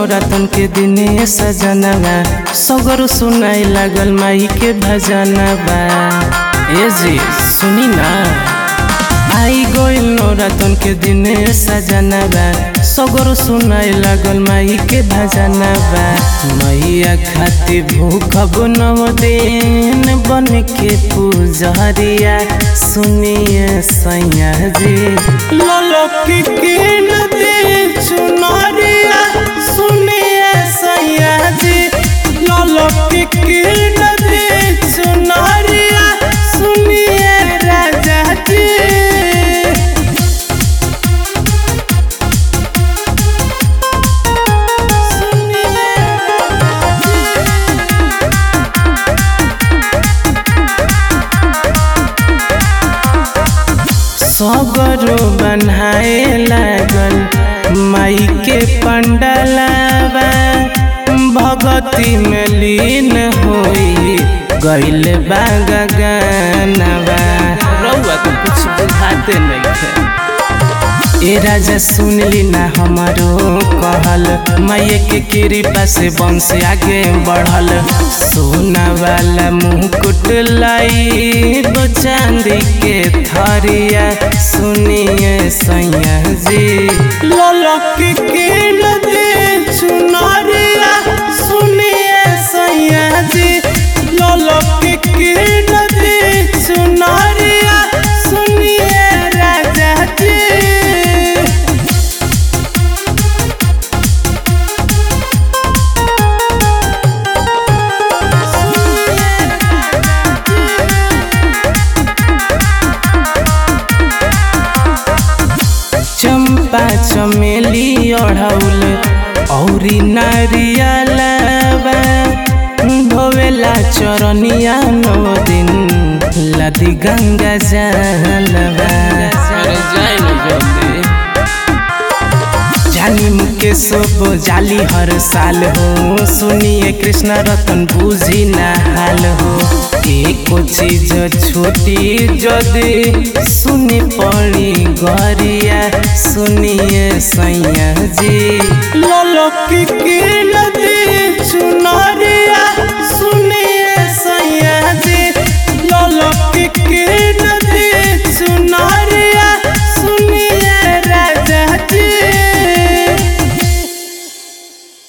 नौरातन के दिने सजनवा सगर सुनाई लागल माई के भजनवा ए जी सुनी ना आई गइल नौरातन के दिने सजनवा सगर सुनाई लागल माई के भजनवा मैया खातिर भूखब नव दिन बन के पूजरिया सुनिए सैया जी ललकी के नदी चुनरिया सुनिए सैया जी ललकी के नदी चुनरिया सुनिए राजा जी सगरो बनाए लागल माई के पंडलवा भगती में लीन होई गइल बा गगनवा रउआ तो कुछ बुझाते नहीं ए राजा सुन ली ना हमारो कहल मैये के कृपा से वंश आगे बढ़ल सोना वाला मुकुट लाई चांदी के थरिया सुनिए सैया जी ललकी के नदी चुनरिया सुनिए सैया जी ललकी के नदी चुनरिया सुनिए राजा जी चंपा चमेली ओढ़ौल औरी नारियलवा धोवेला चरनिया नौ दिन लदी गंगा जलवा जानी मुके सब जाली हर साल हो सुनिए कृष्ण रतन बुझी ना हाल हो एको चीज छोटी जदि सुनी पड़ी गरिया सुनिए सैया जी ललकी के नदी चुनर